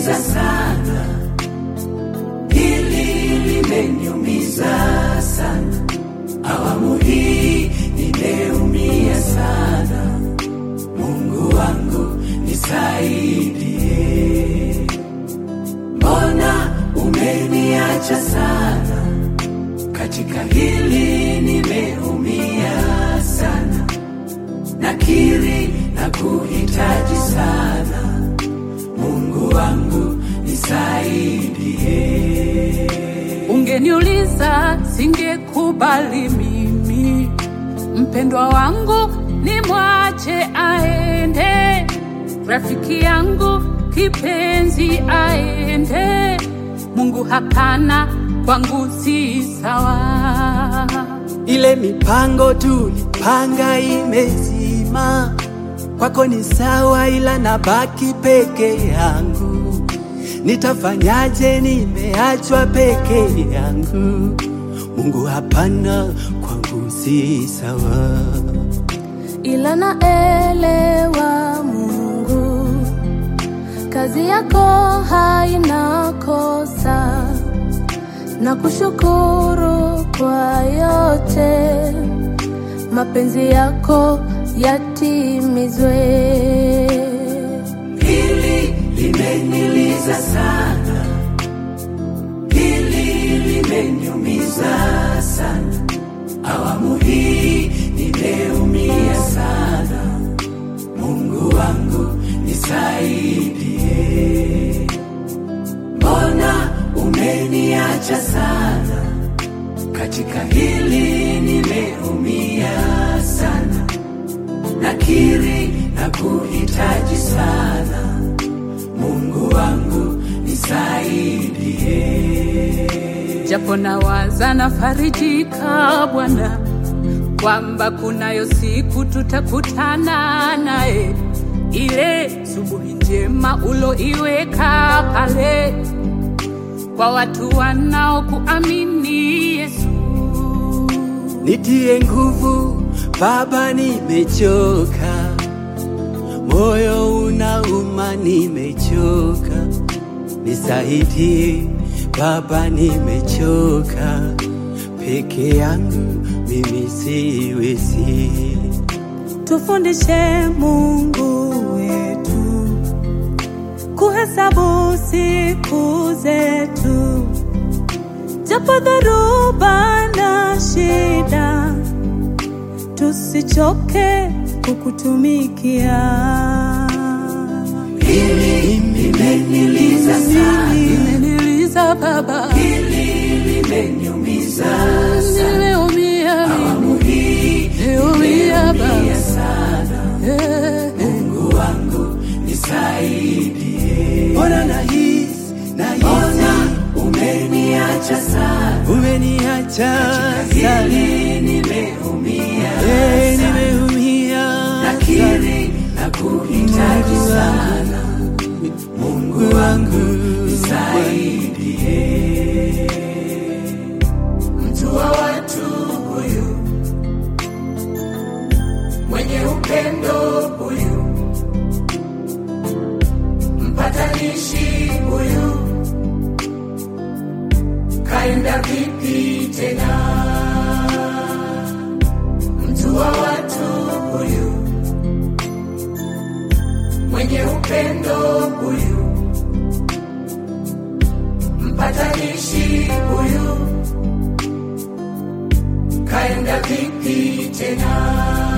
limeniliza sana, hili limeniumiza sana, awamu hii nimeumia sana. Mungu wangu nisaidie, mbona umeniacha sana? Katika hili nimeumia sana, nakiri na kuhitaji sana. Mungu wangu nisaidie. Ungeniuliza singekubali mimi, mpendwa wangu nimwache aende, rafiki yangu kipenzi aende. Mungu hapana, kwangu si sawa. Ile mipango tulipanga imezima, kwako ni sawa, ila nabaki peke yangu. Nitafanyaje? Nimeachwa peke yangu. Mungu hapana, kwangu si sawa. ila naelewa Mungu, kazi yako haina kosa, na kushukuru kwa yote, mapenzi yako yatimizwe. Hili limeniliza sana, hili limeniumiza sana, awamu hii nimeumia sana. Mungu wangu nisaidie, mbona umeniacha sana? Katika hili nimeumia sana, nakiri na kuhitaji sana. Mungu wangu nisaidie. japo nawaza nafarijika Bwana kwamba kunayo siku tutakutana naye, ile subuhi njema uloiweka pale kwa watu wanaokuamini Yesu. Nitie nguvu Baba, nimechoka, moyo unauma, nimechoka. Nisaidie Baba, nimechoka, peke yangu mimi siwezi. Tufundishe Mungu wetu kuhesabu siku zetu, japo dharuba na shida, tusichoke kukutumikia. Hili limeniliza sana, Imeniliza Baba, hili limeniumiza sana, nimeumia awamu hii nimeumia nimeumia Baba. sana. Eh, Mungu wangu nisaidie, Mbona nahisi nahisi mbona umeniacha sana? umeniacha sana, Hili nimeumia Eh, sana, nimeumia sana. nakiri na kuhitaji sana. Mungu wangu nisaidie, mtu wa watu huyu mwenye upendo huyu, mpatanishi huyu, kaenda vipi tena? Mtu wa watu huyu mwenye upendo huyu, mpatanishi huyu, kaenda vipi tena?